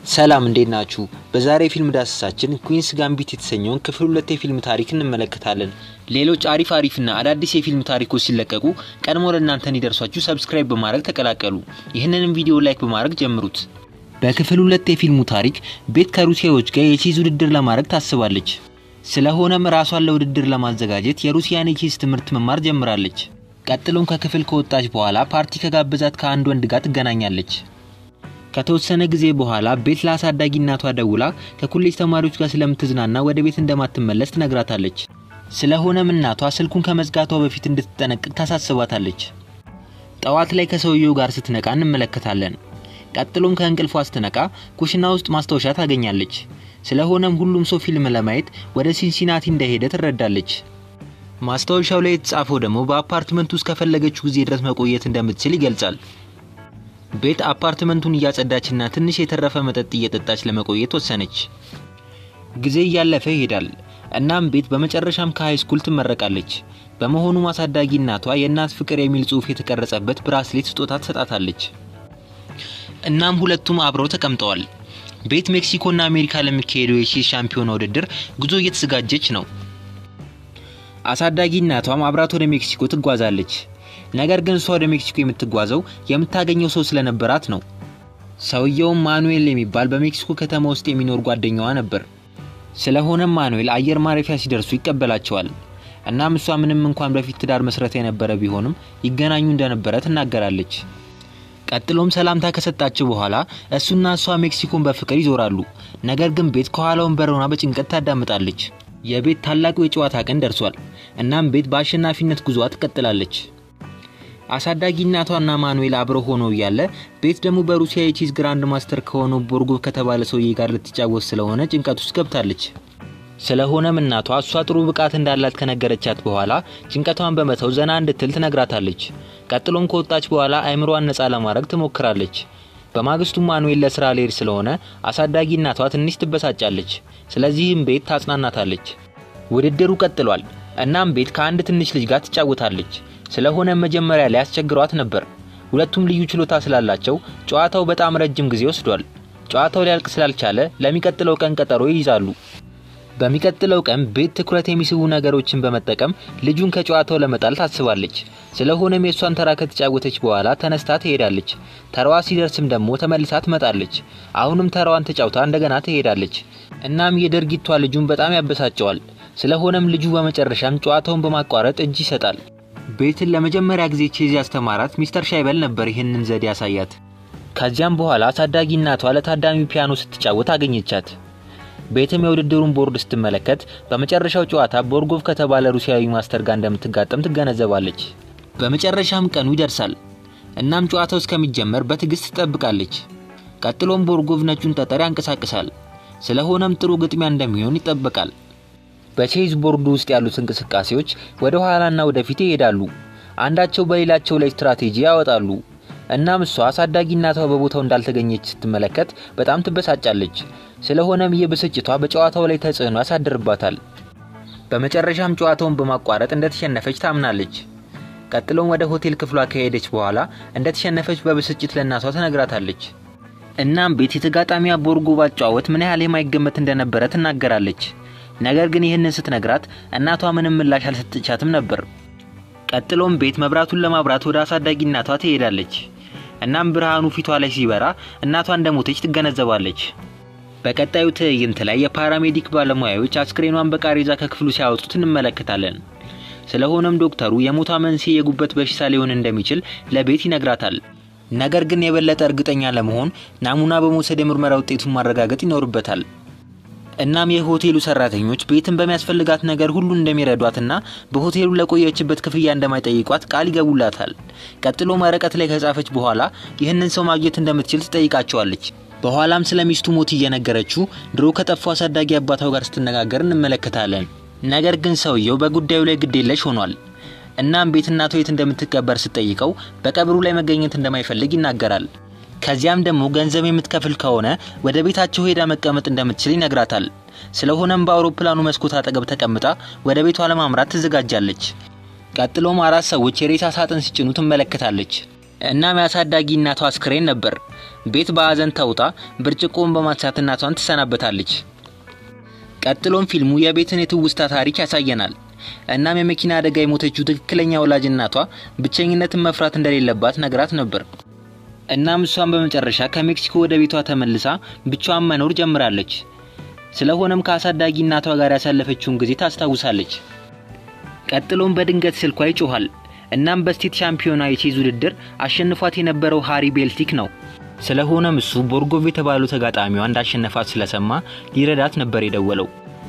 ሰላም እንዴት ናችሁ? በዛሬ የፊልም ዳሰሳችን ኩዊንስ ጋምቢት የተሰኘውን ክፍል ሁለት የፊልም ታሪክ እንመለከታለን። ሌሎች አሪፍ አሪፍና አዳዲስ የፊልም ታሪኮች ሲለቀቁ ቀድሞ ለእናንተ እንዲደርሷችሁ ሰብስክራይብ በማድረግ ተቀላቀሉ። ይህንንም ቪዲዮ ላይክ በማድረግ ጀምሩት። በክፍል ሁለት የፊልሙ ታሪክ ቤት ከሩሲያዎች ጋር የቼዝ ውድድር ለማድረግ ታስባለች። ስለሆነም ራሷን ለውድድር ለማዘጋጀት የሩሲያን የቼዝ ትምህርት መማር ጀምራለች። ቀጥሎም ከክፍል ከወጣች በኋላ ፓርቲ ከጋበዛት ከአንድ ወንድ ጋር ትገናኛለች። ከተወሰነ ጊዜ በኋላ ቤት ለአሳዳጊ እናቷ ደውላ ከኮሌጅ ተማሪዎች ጋር ስለምትዝናና ወደ ቤት እንደማትመለስ ትነግራታለች። ስለሆነም እናቷ ስልኩን ከመዝጋቷ በፊት እንድትጠነቅቅ ታሳስባታለች። ጠዋት ላይ ከሰውየው ጋር ስትነቃ እንመለከታለን። ቀጥሎም ከእንቅልፏ ስትነቃ ኩሽና ውስጥ ማስታወሻ ታገኛለች። ስለሆነም ሁሉም ሰው ፊልም ለማየት ወደ ሲንሲናቲ እንደሄደ ትረዳለች። ማስታወሻው ላይ የተጻፈው ደግሞ በአፓርትመንት ውስጥ ከፈለገችው ጊዜ ድረስ መቆየት እንደምትችል ይገልጻል። ቤት አፓርትመንቱን እያጸዳችና ትንሽ የተረፈ መጠጥ እየጠጣች ለመቆየት ወሰነች። ጊዜ እያለፈ ይሄዳል። እናም ቤት በመጨረሻም ከሃይ ስኩል ትመረቃለች። በመሆኑም አሳዳጊ እናቷ የእናት ፍቅር የሚል ጽሑፍ የተቀረጸበት ብራስሌት ስጦታ ትሰጣታለች። እናም ሁለቱም አብረው ተቀምጠዋል። ቤት ሜክሲኮና አሜሪካ ለሚካሄደው የቼዝ ሻምፒዮና ውድድር ጉዞ እየተዘጋጀች ነው። አሳዳጊ እናቷም አብራት ወደ ሜክሲኮ ትጓዛለች። ነገር ግን እሷ ወደ ሜክሲኮ የምትጓዘው የምታገኘው ሰው ስለነበራት ነው። ሰውየውም ማኑኤል የሚባል በሜክሲኮ ከተማ ውስጥ የሚኖር ጓደኛዋ ነበር። ስለሆነም ማኑኤል አየር ማረፊያ ሲደርሱ ይቀበላቸዋል። እናም እሷ ምንም እንኳን በፊት ትዳር መስረት የነበረ ቢሆንም ይገናኙ እንደነበረ ትናገራለች። ቀጥሎም ሰላምታ ከሰጣቸው በኋላ እሱና እሷ ሜክሲኮን በፍቅር ይዞራሉ። ነገር ግን ቤት ከኋላ ወንበር ሆና በጭንቀት ታዳምጣለች። የቤት ታላቁ የጨዋታ ቀን ደርሷል። እናም ቤት በአሸናፊነት ጉዞዋ ትቀጥላለች። አሳዳጊ እናቷና ማኑኤል አብረው ሆነው እያለ ቤት ደግሞ በሩሲያ የቼዝ ግራንድ ማስተር ከሆነው ቦርጎቭ ከተባለ ሰውዬ ጋር ልትጫወት ስለሆነ ጭንቀት ውስጥ ገብታለች። ስለሆነም እናቷ እሷ ጥሩ ብቃት እንዳላት ከነገረቻት በኋላ ጭንቀቷን በመተው ዘና እንድትል ትነግራታለች። ቀጥሎም ከወጣች በኋላ አይምሯን ነፃ ለማድረግ ትሞክራለች። በማግስቱ ማኑኤል ለስራ ሊሄድ ስለሆነ አሳዳጊ እናቷ ትንሽ ትበሳጫለች። ስለዚህም ቤት ታጽናናታለች። ውድድሩ ቀጥሏል። እናም ቤት ከአንድ ትንሽ ልጅ ጋር ትጫወታለች። ስለሆነ መጀመሪያ ላይ ያስቸግሯት ነበር። ሁለቱም ልዩ ችሎታ ስላላቸው ጨዋታው በጣም ረጅም ጊዜ ወስዷል። ጨዋታው ሊያልቅ ስላልቻለ ለሚቀጥለው ቀን ቀጠሮ ይይዛሉ። በሚቀጥለው ቀን ቤት ትኩረት የሚስቡ ነገሮችን በመጠቀም ልጁን ከጨዋታው ለመጣል ታስባለች። ስለሆነም የእሷን ተራ ከተጫወተች በኋላ ተነስታ ትሄዳለች። ተራዋ ሲደርስም ደግሞ ተመልሳ ትመጣለች። አሁንም ተራዋን ተጫውታ እንደገና ትሄዳለች። እናም የድርጊቷ ልጁን በጣም ያበሳጨዋል። ስለሆነም ልጁ በመጨረሻም ጨዋታውን በማቋረጥ እጅ ይሰጣል። ቤትን ለመጀመሪያ ጊዜ ቼዝ ያስተማራት ሚስተር ሻይበል ነበር ይህንን ዘዴ ያሳያት። ከዚያም በኋላ አሳዳጊ እናቷ ለታዳሚ ፒያኖ ስትጫወት አገኘቻት። ቤትም የውድድሩን ቦርድ ስትመለከት በመጨረሻው ጨዋታ ቦርጎቭ ከተባለ ሩሲያዊ ማስተር ጋር እንደምትጋጠም ትገነዘባለች። በመጨረሻም ቀኑ ይደርሳል። እናም ጨዋታው እስከሚጀመር በትዕግስት ትጠብቃለች። ቀጥሎም ቦርጎቭ ነጩን ጠጠር ያንቀሳቅሳል። ስለሆነም ጥሩ ግጥሚያ እንደሚሆን ይጠበቃል። በቼዝ ቦርዱ ውስጥ ያሉት እንቅስቃሴዎች ወደ ኋላና ወደፊት ይሄዳሉ። አንዳቸው በሌላቸው ላይ ስትራቴጂ ያወጣሉ። እናም እሷ አሳዳጊ እናቷ በቦታው እንዳልተገኘች ስትመለከት በጣም ትበሳጫለች። ስለሆነም ይህ ብስጭቷ በጨዋታው ላይ ተጽዕኖ ያሳድርባታል። በመጨረሻም ጨዋታውን በማቋረጥ እንደተሸነፈች ታምናለች። ቀጥሎም ወደ ሆቴል ክፍሏ ከሄደች በኋላ እንደተሸነፈች በብስጭት ለእናቷ ትነግራታለች። እናም ቤት የተጋጣሚያ ቦርጎቭ አጨዋወት ምን ያህል የማይገመት እንደነበረ ትናገራለች። ነገር ግን ይህንን ስትነግራት እናቷ ምንም ምላሽ አልሰጠቻትም ነበር። ቀጥሎም ቤት መብራቱን ለማብራት ወደ አሳዳጊ እናቷ ትሄዳለች። እናም ብርሃኑ ፊቷ ላይ ሲበራ እናቷ እንደሞተች ትገነዘባለች። በቀጣዩ ትዕይንት ላይ የፓራሜዲክ ባለሙያዎች አስክሬኗን በቃሬዛ ከክፍሉ ሲያወጡት እንመለከታለን። ስለሆነም ዶክተሩ የሞቷ መንስኤ የጉበት በሽታ ሊሆን እንደሚችል ለቤት ይነግራታል። ነገር ግን የበለጠ እርግጠኛ ለመሆን ናሙና በመውሰድ የምርመራ ውጤቱን ማረጋገጥ ይኖርበታል። እናም የሆቴሉ ሰራተኞች ቤትን በሚያስፈልጋት ነገር ሁሉ እንደሚረዷትና በሆቴሉ ለቆየችበት ክፍያ እንደማይጠይቋት ቃል ይገቡላታል። ቀጥሎ ወረቀት ላይ ከጻፈች በኋላ ይህንን ሰው ማግኘት እንደምትችል ትጠይቃቸዋለች። በኋላም ስለ ሚስቱ ሞት እየነገረችው ድሮ ከጠፋው አሳዳጊ አባታው ጋር ስትነጋገር እንመለከታለን። ነገር ግን ሰውየው በጉዳዩ ላይ ግዴለሽ ሆኗል። እናም ቤት እናቷ የት እንደምትቀበር ስትጠይቀው በቀብሩ ላይ መገኘት እንደማይፈልግ ይናገራል። ከዚያም ደግሞ ገንዘብ የምትከፍል ከሆነ ወደ ቤታቸው ሄዳ መቀመጥ እንደምትችል ይነግራታል። ስለሆነም በአውሮፕላኑ መስኮት አጠገብ ተቀምጣ ወደ ቤቷ ለማምራት ትዘጋጃለች። ቀጥሎም አራት ሰዎች የሬሳ ሳጥን ሲጭኑ ትመለከታለች። እናም የአሳዳጊ እናቷ አስክሬን ነበር። ቤት በሀዘን ተውጣ ብርጭቆውን በማንሳት እናቷን ትሰናበታለች። ቀጥሎም ፊልሙ የቤትን የትውስታ ታሪክ ያሳየናል። እናም የመኪና አደጋ የሞተችው ትክክለኛ ወላጅ እናቷ ብቸኝነትን መፍራት እንደሌለባት ነግራት ነበር። እናም እሷን በመጨረሻ ከሜክሲኮ ወደ ቤቷ ተመልሳ ብቻዋን መኖር ጀምራለች። ስለሆነም ከአሳዳጊ እናቷ ጋር ያሳለፈችውን ጊዜ ታስታውሳለች። ቀጥሎም በድንገት ስልኳ ይጮኋል። እናም በስቴት ሻምፒዮና የቼዝ ውድድር አሸንፏት የነበረው ሃሪ ቤልቲክ ነው። ስለሆነም እሱ ቦርጎቭ የተባለው ተጋጣሚዋ እንዳሸነፋት ስለሰማ ሊረዳት ነበር የደወለው።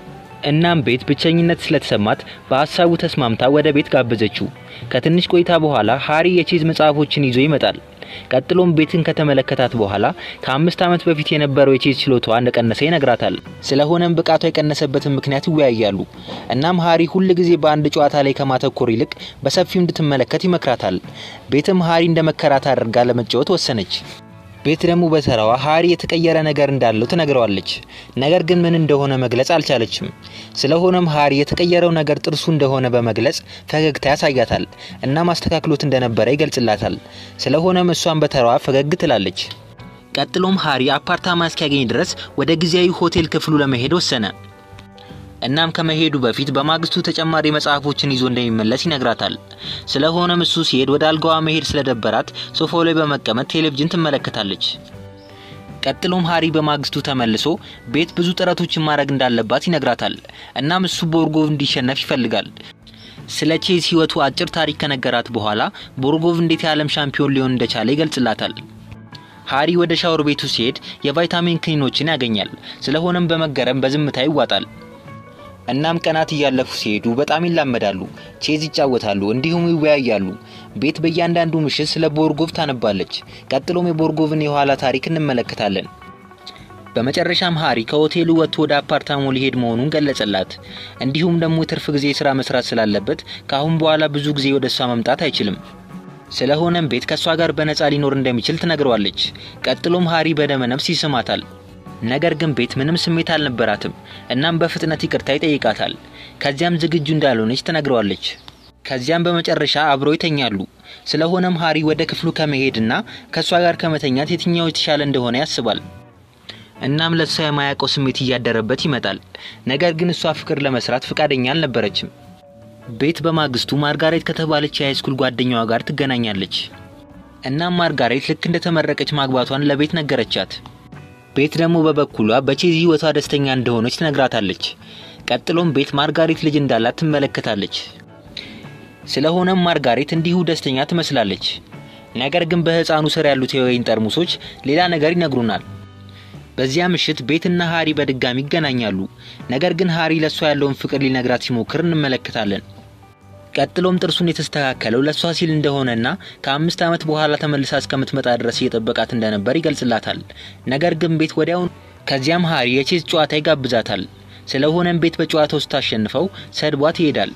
እናም ቤት ብቸኝነት ስለተሰማት በሀሳቡ ተስማምታ ወደ ቤት ጋበዘችው። ከትንሽ ቆይታ በኋላ ሃሪ የቼዝ መጽሐፎችን ይዞ ይመጣል። ቀጥሎም ቤትን ከተመለከታት በኋላ ከአምስት ዓመት በፊት የነበረው የቼዝ ችሎታዋ እንደቀነሰ ይነግራታል። ስለሆነም ብቃቷ የቀነሰበትን ምክንያት ይወያያሉ። እናም ሃሪ ሁል ጊዜ በአንድ ጨዋታ ላይ ከማተኮር ይልቅ በሰፊው እንድትመለከት ይመክራታል። ቤትም ሃሪ እንደ መከራት አድርጋ ለመጫወት ወሰነች። ቤት ደግሞ በተራዋ ሃሪ የተቀየረ ነገር እንዳለው ትነግረዋለች። ነገር ግን ምን እንደሆነ መግለጽ አልቻለችም። ስለሆነም ሃሪ የተቀየረው ነገር ጥርሱ እንደሆነ በመግለጽ ፈገግታ ያሳያታል እና ማስተካክሎት እንደነበረ ይገልጽላታል። ስለሆነም እሷን በተራዋ ፈገግ ትላለች። ቀጥሎም ሃሪ አፓርታማ እስኪያገኝ ድረስ ወደ ጊዜያዊ ሆቴል ክፍሉ ለመሄድ ወሰነ። እናም ከመሄዱ በፊት በማግስቱ ተጨማሪ መጽሐፎችን ይዞ እንደሚመለስ ይነግራታል። ስለሆነም እሱ ሲሄድ ወደ አልጋዋ መሄድ ስለደበራት ሶፋው ላይ በመቀመጥ ቴሌቪዥን ትመለከታለች። ቀጥሎም ሃሪ በማግስቱ ተመልሶ ቤት ብዙ ጥረቶችን ማድረግ እንዳለባት ይነግራታል። እናም እሱ ቦርጎቭ እንዲሸነፍ ይፈልጋል። ስለ ቼዝ ህይወቱ አጭር ታሪክ ከነገራት በኋላ ቦርጎቭ እንዴት የዓለም ሻምፒዮን ሊሆን እንደቻለ ይገልጽላታል። ሃሪ ወደ ሻወር ቤቱ ሲሄድ የቫይታሚን ክኒኖችን ያገኛል። ስለሆነም በመገረም በዝምታ ይዋጣል። እናም ቀናት እያለፉ ሲሄዱ በጣም ይላመዳሉ፣ ቼዝ ይጫወታሉ፣ እንዲሁም ይወያያሉ። ቤት በእያንዳንዱ ምሽት ስለ ቦርጎቭ ታነባለች። ቀጥሎም የቦርጎቭን የኋላ ታሪክ እንመለከታለን። በመጨረሻም ሃሪ ከሆቴሉ ወጥቶ ወደ አፓርታማው ሊሄድ መሆኑን ገለጸላት። እንዲሁም ደግሞ የትርፍ ጊዜ ስራ መስራት ስላለበት ከአሁን በኋላ ብዙ ጊዜ ወደ እሷ መምጣት አይችልም። ስለሆነም ቤት ከእሷ ጋር በነፃ ሊኖር እንደሚችል ትነግረዋለች። ቀጥሎም ሃሪ በደመነፍስ ይስማታል። ነገር ግን ቤት ምንም ስሜት አልነበራትም። እናም በፍጥነት ይቅርታ ይጠይቃታል። ከዚያም ዝግጁ እንዳልሆነች ትነግረዋለች። ከዚያም በመጨረሻ አብረው ይተኛሉ። ስለሆነም ሃሪ ወደ ክፍሉ ከመሄድና ከእሷ ጋር ከመተኛት የትኛው የተሻለ እንደሆነ ያስባል። እናም ለእሷ የማያውቀው ስሜት እያደረበት ይመጣል። ነገር ግን እሷ ፍቅር ለመስራት ፈቃደኛ አልነበረችም። ቤት በማግስቱ ማርጋሬት ከተባለች የሃይስኩል ጓደኛዋ ጋር ትገናኛለች። እናም ማርጋሬት ልክ እንደተመረቀች ማግባቷን ለቤት ነገረቻት። ቤት ደግሞ በበኩሏ በቼዝ ህይወቷ ደስተኛ እንደሆነች ትነግራታለች። ቀጥሎም ቤት ማርጋሬት ልጅ እንዳላት ትመለከታለች። ስለሆነም ማርጋሬት እንዲሁ ደስተኛ ትመስላለች። ነገር ግን በህፃኑ ስር ያሉት የወይን ጠርሙሶች ሌላ ነገር ይነግሩናል። በዚያ ምሽት ቤትና ሃሪ በድጋሚ ይገናኛሉ። ነገር ግን ሃሪ ለእሷ ያለውን ፍቅር ሊነግራት ሲሞክር እንመለከታለን። ቀጥሎም ጥርሱን የተስተካከለው ለእሷ ሲል እንደሆነና ከአምስት ዓመት በኋላ ተመልሳ እስከምትመጣ ድረስ እየጠበቃት እንደነበር ይገልጽላታል። ነገር ግን ቤት ወዲያውን ከዚያም ሃሪ የቼዝ ጨዋታ ይጋብዛታል። ስለሆነም ቤት በጨዋታው ስታሸንፈው ሰድቧት ይሄዳል።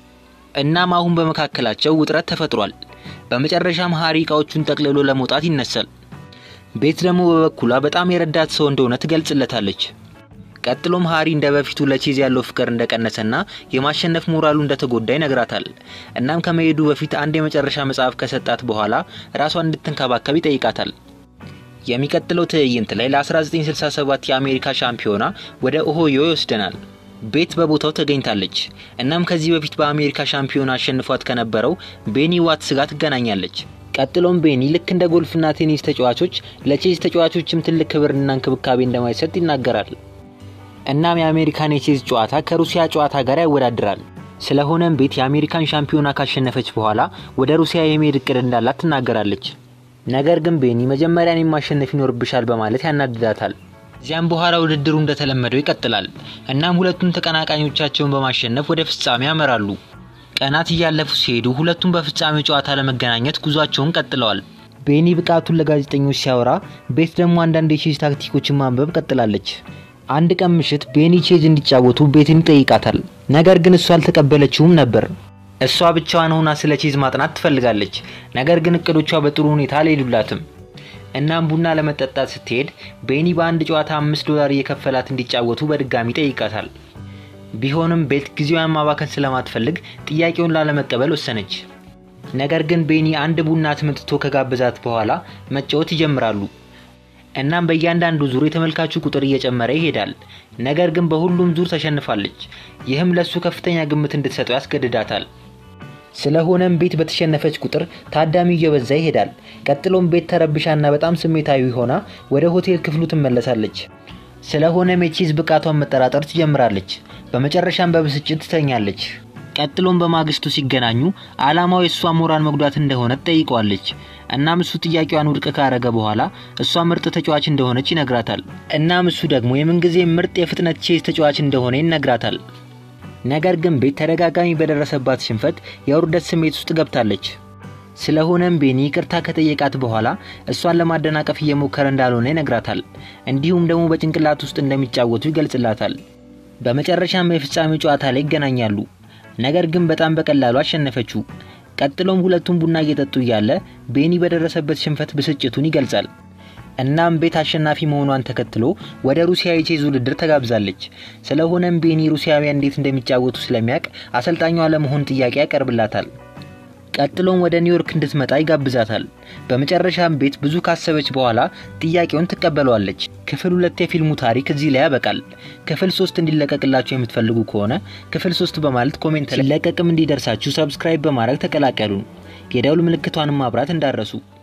እናም አሁን በመካከላቸው ውጥረት ተፈጥሯል። በመጨረሻም ሃሪ እቃዎቹን ጠቅልሎ ለመውጣት ይነሳል። ቤት ደግሞ በበኩሏ በጣም የረዳት ሰው እንደሆነ ትገልጽለታለች። ቀጥሎም ሃሪ እንደ በፊቱ ለቼዝ ያለው ፍቅር እንደቀነሰና የማሸነፍ ሞራሉ እንደተጎዳ ይነግራታል። እናም ከመሄዱ በፊት አንድ የመጨረሻ መጽሐፍ ከሰጣት በኋላ ራሷን እንድትንከባከብ ይጠይቃታል። የሚቀጥለው ትዕይንት ላይ ለ1967 የአሜሪካ ሻምፒዮና ወደ ኦሆዮ ይወስደናል። ቤት በቦታው ተገኝታለች። እናም ከዚህ በፊት በአሜሪካ ሻምፒዮና አሸንፏት ከነበረው ቤኒ ዋትስ ጋር ትገናኛለች። ቀጥሎም ቤኒ ልክ እንደ ጎልፍና ቴኒስ ተጫዋቾች ለቼዝ ተጫዋቾችም ትልቅ ክብርና እንክብካቤ እንደማይሰጥ ይናገራል። እናም የአሜሪካን የቼዝ ጨዋታ ከሩሲያ ጨዋታ ጋር ያወዳድራል። ስለሆነም ቤት የአሜሪካን ሻምፒዮና ካሸነፈች በኋላ ወደ ሩሲያ የመሄድ እቅድ እንዳላት ትናገራለች። ነገር ግን ቤኒ መጀመሪያን የማሸነፍ ይኖርብሻል በማለት ያናድዳታል። እዚያም በኋላ ውድድሩ እንደተለመደው ይቀጥላል። እናም ሁለቱም ተቀናቃኞቻቸውን በማሸነፍ ወደ ፍጻሜ ያመራሉ። ቀናት እያለፉ ሲሄዱ ሁለቱም በፍጻሜ ጨዋታ ለመገናኘት ጉዟቸውን ቀጥለዋል። ቤኒ ብቃቱን ለጋዜጠኞች ሲያወራ፣ ቤት ደግሞ አንዳንድ የቼዝ ታክቲኮችን ማንበብ ቀጥላለች። አንድ ቀን ምሽት ቤኒ ቼዝ እንዲጫወቱ ቤትን ይጠይቃታል። ነገር ግን እሷ አልተቀበለችውም ነበር። እሷ ብቻዋን ሆና ስለ ቼዝ ማጥናት ትፈልጋለች። ነገር ግን እቅዶቿ በጥሩ ሁኔታ አልሄዱላትም። እናም ቡና ለመጠጣት ስትሄድ ቤኒ በአንድ ጨዋታ አምስት ዶላር እየከፈላት እንዲጫወቱ በድጋሚ ይጠይቃታል። ቢሆንም ቤት ጊዜዋን ማባከን ስለማትፈልግ ጥያቄውን ላለመቀበል ወሰነች። ነገር ግን ቤኒ አንድ ቡና አስመጥቶ ከጋበዛት በኋላ መጫወት ይጀምራሉ። እናም በእያንዳንዱ ዙር የተመልካቹ ቁጥር እየጨመረ ይሄዳል። ነገር ግን በሁሉም ዙር ተሸንፋለች። ይህም ለሱ ከፍተኛ ግምት እንድትሰጠው ያስገድዳታል። ስለሆነም ቤት በተሸነፈች ቁጥር ታዳሚው እየበዛ ይሄዳል። ቀጥሎም ቤት ተረብሻና በጣም ስሜታዊ ሆና ወደ ሆቴል ክፍሉ ትመለሳለች። ስለሆነም የቺዝ ብቃቷን መጠራጠር ትጀምራለች። በመጨረሻም በብስጭት ትተኛለች። ቀጥሎም በማግስቱ ሲገናኙ ዓላማው የእሷ ሞራል መጉዳት እንደሆነ ትጠይቀዋለች። እናም እሱ ጥያቄዋን ውድቅ ካረገ በኋላ እሷ ምርጥ ተጫዋች እንደሆነች ይነግራታል። እናም እሱ ደግሞ የምንጊዜ ምርጥ የፍጥነት ቼዝ ተጫዋች እንደሆነ ይነግራታል። ነገር ግን ቤት ተደጋጋሚ በደረሰባት ሽንፈት የውርደት ስሜት ውስጥ ገብታለች። ስለሆነም ቤኒ ይቅርታ ከጠየቃት በኋላ እሷን ለማደናቀፍ እየሞከረ እንዳልሆነ ይነግራታል። እንዲሁም ደግሞ በጭንቅላት ውስጥ እንደሚጫወቱ ይገልጽላታል። በመጨረሻም የፍጻሜው ጨዋታ ላይ ይገናኛሉ። ነገር ግን በጣም በቀላሉ አሸነፈችው። ቀጥሎም ሁለቱም ቡና እየጠጡ እያለ ቤኒ በደረሰበት ሽንፈት ብስጭቱን ይገልጻል። እናም ቤት አሸናፊ መሆኗን ተከትሎ ወደ ሩሲያ የቼዝ ውድድር ተጋብዛለች። ስለሆነም ቤኒ ሩሲያውያን እንዴት እንደሚጫወቱ ስለሚያውቅ አሰልጣኟ ለመሆን ጥያቄ ያቀርብላታል። ቀጥሎም ወደ ኒውዮርክ እንድትመጣ ይጋብዛታል። በመጨረሻም ቤት ብዙ ካሰበች በኋላ ጥያቄውን ትቀበለዋለች። ክፍል ሁለት የፊልሙ ታሪክ እዚህ ላይ ያበቃል። ክፍል ሶስት እንዲለቀቅላችሁ የምትፈልጉ ከሆነ ክፍል ሶስት በማለት ኮሜንት ላይ ሲለቀቅም እንዲደርሳችሁ ሰብስክራይብ በማድረግ ተቀላቀሉን። የደውል ምልክቷንም ማብራት እንዳረሱ